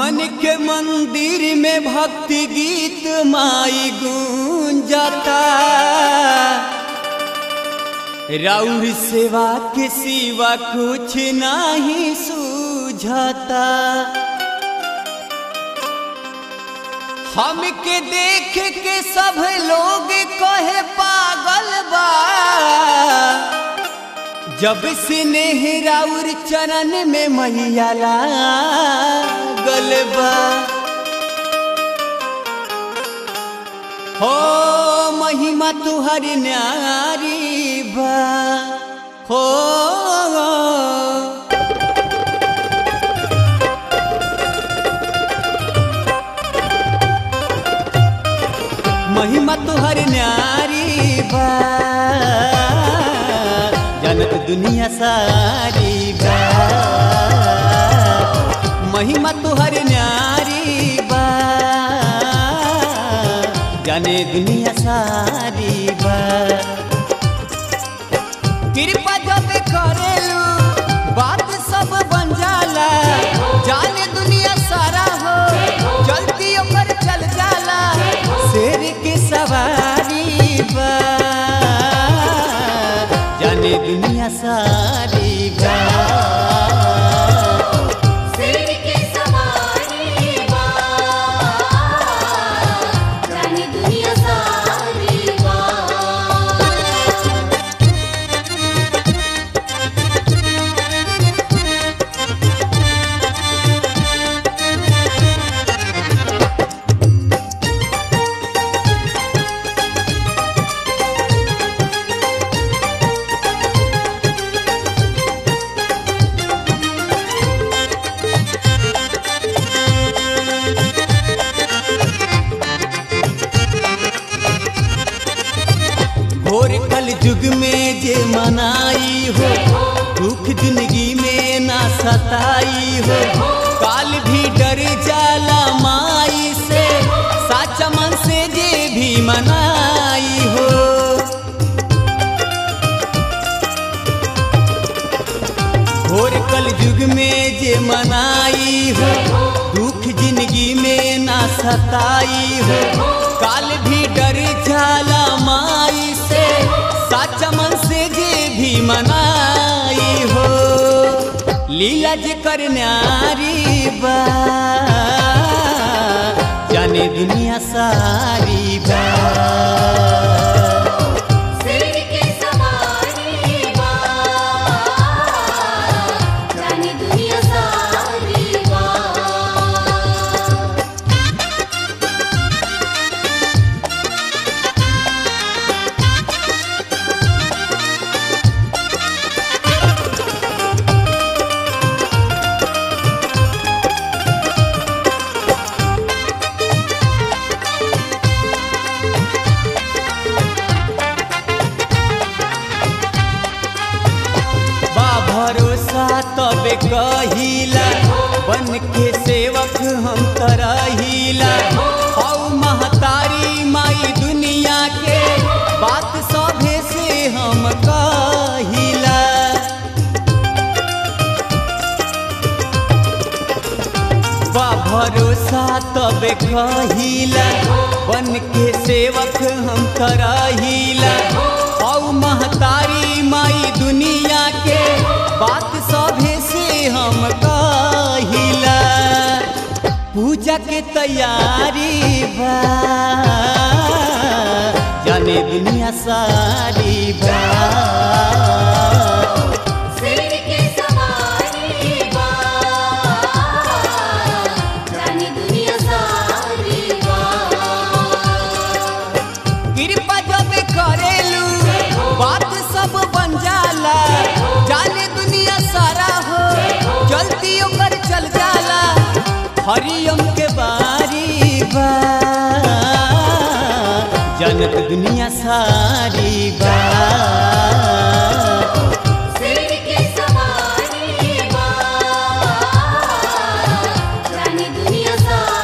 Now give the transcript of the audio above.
मन के मंदिर में भक्ति गीत माई गूंजता राउर सेवा के सिवा कुछ नहीं सूझता हमके देख के सब लोग कहे पागल बा जब से नेहराउर चरण में मैया लागल बा हो महिमा तुहर न्यारी बा हो महिमा तुहर न्यारी बा जनत दुनिया सारी बा महिमा तुहर न्यारी बा जाने दुनिया सारी बा कृपा जब करेलू बात सब बन जाला जाने दुनिया सारा हो चलती ओकर चल जाला शेर के सवारी बा जाने दुनिया सारी बा सिर के सवारी बा जाने दुनिया सारी बा घोर कल युग में जे मनाई हो दुख जिंदगी में ना सताई हो काल भी डर जाला माई से साचा मन से जे भी मनाई हो घोर कल युग में जे मनाई हो दुख जिंदगी में ना सताई हो काल भी डर जाला माई से साचा मन से जे भी मनाई हो लीला जे कर न्यारी बा जाने दुनिया सारी बा सिर के सवारी बा जाने दुनिया सारी बा बा भरोसा तबे कहिला बन के सेवक हम तरहिला हौ महतारी माई दुनिया के बात सभे से हम कहिला बा भरोसा तबे कहिला बन के सेवक हम तरहिला हौ महतारी माई दुनिया के बात सभे से हम कहिला पूजा के तैयारी बा जाने दुनिया सारी बा सिर के सवारी बा जाने दुनिया सारी बा कृपा जब करेलू बात सब बन जाला जाने दुनिया सारा हो चलती ओकर चल जाला हरियम के बारी बा जनत दुनिया सारी बा सवारी बा जाने दुनिया सारी